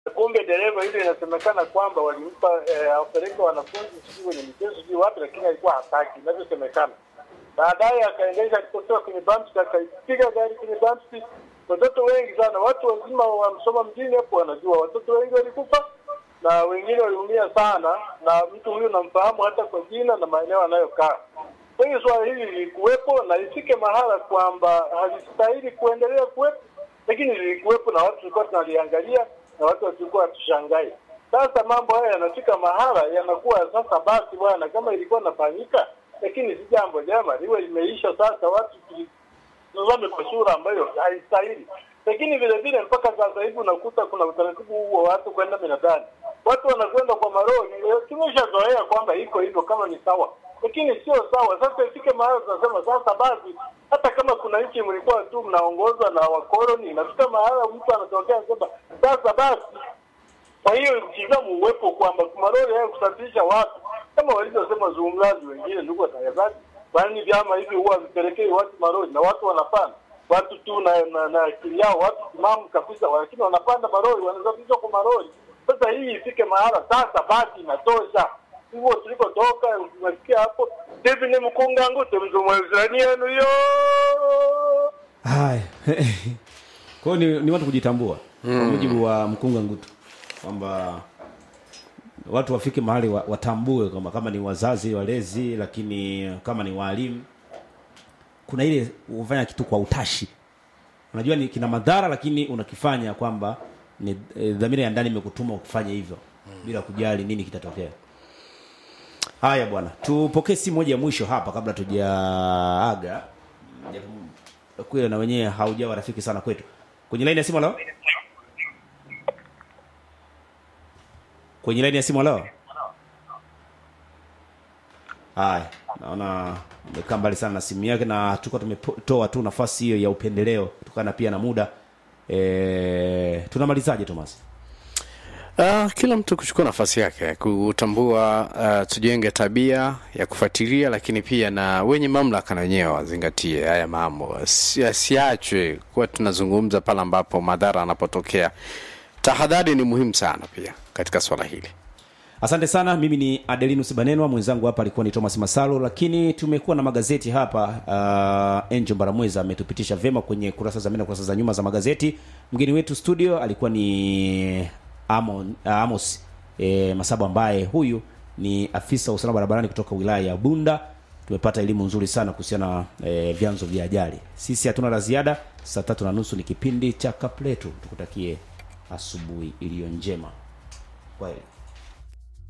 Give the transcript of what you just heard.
kumbe dereva ile inasemekana kwamba walimpa eh, apeleke wanafunzi sijui kwenye michezo sijui wapi, lakini alikuwa hataki inavyosemekana. Baadaye akaendesha alipotoka kwenye bumps, akaipiga gari kwenye bumps. Watoto wengi sana, watu wazima wa Msoma mjini hapo wanajua, watoto wengi walikufa na wengine waliumia sana, na mtu huyu namfahamu hata kwa jina na maeneo anayokaa. Kwa hiyo swala hili lilikuwepo na ifike mahala kwamba halistahili kuendelea kuwepo, lakini lilikuwepo na watu tulikuwa tunaliangalia na watu tulikuwa hatushangai. Sasa mambo haya yanafika mahala yanakuwa sasa, basi bwana, kama ilikuwa nafanyika, lakini si jambo jema, liwe limeisha sasa, watu tuzame kwa sura ambayo haistahili. Lakini vile vile mpaka sasa hivi unakuta kuna utaratibu huo wa watu kwenda minadani, watu wanakwenda kwa maroli. Tumeshazoea kwamba iko hivyo, kama ni sawa, lakini sio sawa. Sasa ifike mahala tunasema sasa basi, hata kama kuna nchi mlikuwa tu mnaongozwa na wakoloni, inafika mahala mtu anatokea anasema sasa basi. Kwa hiyo mtizamo uwepo kwamba maroli haya kusafirisha watu kama walivyosema zungumzaji wengine, ndugu watangazaji, kwani vyama hivi huwa vipelekei watu maroli na watu wanapanda watu tu na na, na akili yao watu timamu kabisa, lakini wanapanda maroli, wanasafirishwa kwa maroli. Sasa hii ifike mahala sasa, basi inatosha. Hivyo tulikotoka umesikia hapo, hivi ni mkunga ngute mzumwezani yenu yo haya kwa hiyo ni, ni watu kujitambua kwa mujibu wa mkunga ngutu kwamba watu wafike mahali wa, watambue kwamba kama ni wazazi walezi lakini kama ni waalimu kuna ile kufanya kitu kwa utashi unajua ni kina madhara lakini unakifanya kwamba ni e, dhamira ya ndani imekutuma kufanya hivyo bila kujali nini kitatokea haya bwana tupokee simu moja ya mwisho hapa kabla tujaaga Japo kweli na wenyewe haujawa rafiki sana kwetu kwenye laini ya simu leo kwenye laini ya simu leo haya naona amekaa mbali sana na simu yake na tulikuwa tumetoa tu nafasi hiyo ya upendeleo kutokana pia na muda e, tunamalizaje thomas Uh, kila mtu kuchukua nafasi yake kutambua, uh, tujenge tabia ya kufuatilia, lakini pia na wenye mamlaka na wenyewe wazingatie haya mambo, Si- asiachwe kuwa tunazungumza pale ambapo madhara yanapotokea. Tahadhari ni muhimu sana pia katika swala hili. asante sana mimi ni adelinus banenwa mwenzangu hapa alikuwa ni thomas masalo lakini tumekuwa na magazeti hapa uh, enjo mbaramweza ametupitisha vyema kwenye kurasa za mbele na kurasa za nyuma za magazeti mgeni wetu studio alikuwa ni Amon, uh, amos e, masabu ambaye huyu ni afisa wa usalama barabarani kutoka wilaya ya bunda tumepata elimu nzuri sana kuhusiana na e, vyanzo vya ajali sisi hatuna la ziada saa tatu na nusu ni kipindi cha kapletu tukutakie asubuhi iliyo njema kwaheri